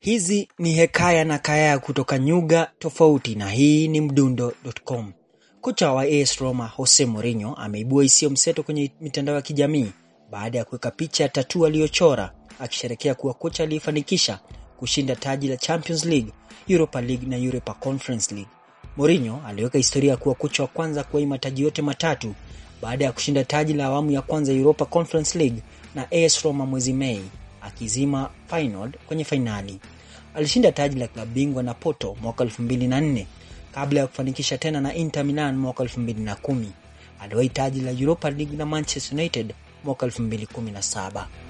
Hizi ni hekaya na kaya kutoka nyuga tofauti na hii ni mdundo.com. Kocha wa AS Roma Jose Mourinho ameibua hisia mseto kwenye mitandao ya kijamii baada ya kuweka picha ya tatu aliyochora akisherekea kuwa kocha aliyefanikisha kushinda taji la Champions League, Europa League na Europa Conference League. Mourinho aliweka historia kuwa kocha wa kwanza kuwahi mataji yote matatu baada ya kushinda taji la awamu ya kwanza Europa Conference League na AS Roma mwezi Mei akizima Feyenoord kwenye fainali. Alishinda taji la klabu bingwa na Porto mwaka 2004 kabla ya kufanikisha tena na Inter Milan mwaka 2010. Aliwahi taji la Europa League na Manchester United mwaka 2017.